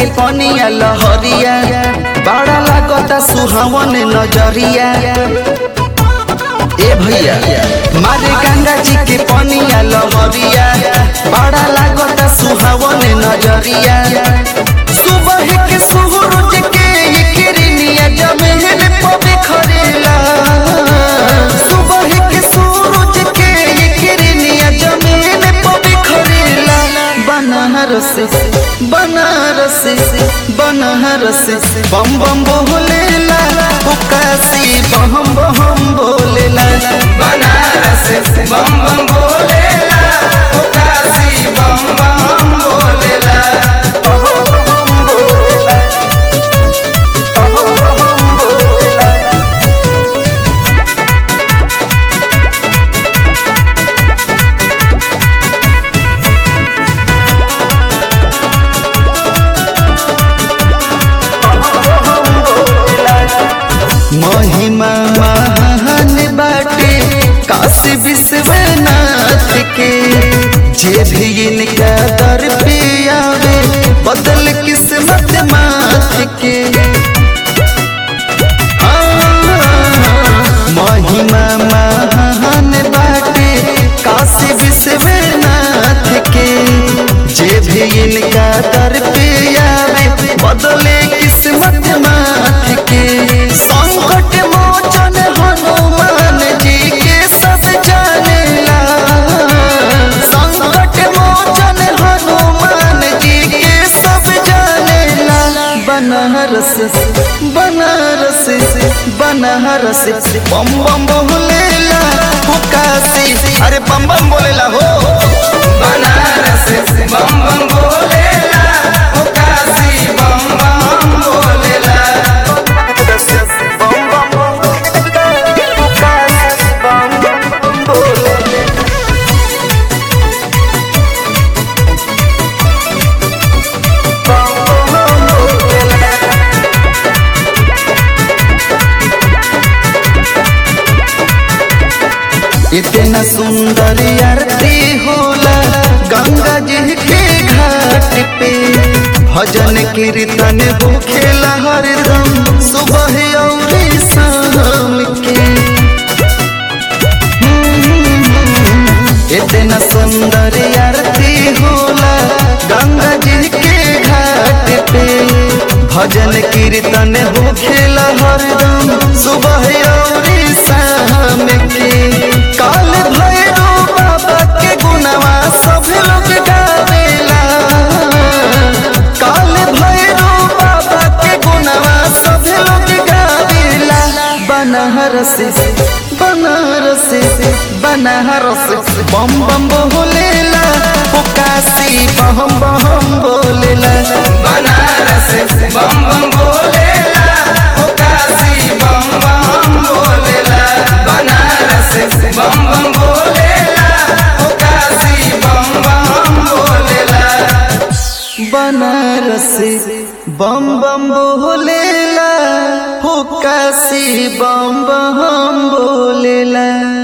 के पनिया लहरिया बड़ा लागता सुहावन नजरिया ए भैया मारे गंगा जी के पनिया लहरिया बड़ा लागता सुहावन नजरिया सुबह के सूरज के ये किरनिया जमीन पर बिखरेला सुबह के सूरज के ये किरनिया जमीन पर बिखरेला बनारस बनारस बनारस बम बम बोलेला ओ काशी बम बम बोलेला बनारस बम बम बोलेला ओ काशी बम बम बोलेला महिमा महान बाटे काशी विश्वनाथ के जे भी इनका दर पे आवे बदल किस्मत माथ के आ, महिमा महान बाटे काशी विश्वनाथ के जे भी इनका दर पे आवे बदले किस्मत माथ के संकट मोचन हनुमान जी के सब जानेला संकट मोचन हनुमान जी के सब जानेला बनारस बनारस बनारस बम बम बोलेला हो काशी अरे बम बम बोलेला हो बनारस बम बम बोलेला ओ काशी बम बम बोलेला इतना सुंदर आरती होला गंगा जी के घाट पे भजन कीर्तन होखेला हरदम सुबह और शाम के इतना सुंदर आरती होला गंगा जी के घाट पे भजन कीर्तन होखेला हरदम सुबह और शाम के काल भैरव बाबा के गुणवा सब लोग गावेला काल भैरव बाबा के गुणवा सब लोग गावेला बनारस बनारस बनारस बम बम बोलेला ओ काशी बम बम बोलेला बनारस बम बम बोलेला ओ काशी बम बम बोलेला बनारस बम बम बोलेला ओ काशी बम बम बोलेला बनारस बम बम बोलेला हो काशी बम बम बोलेला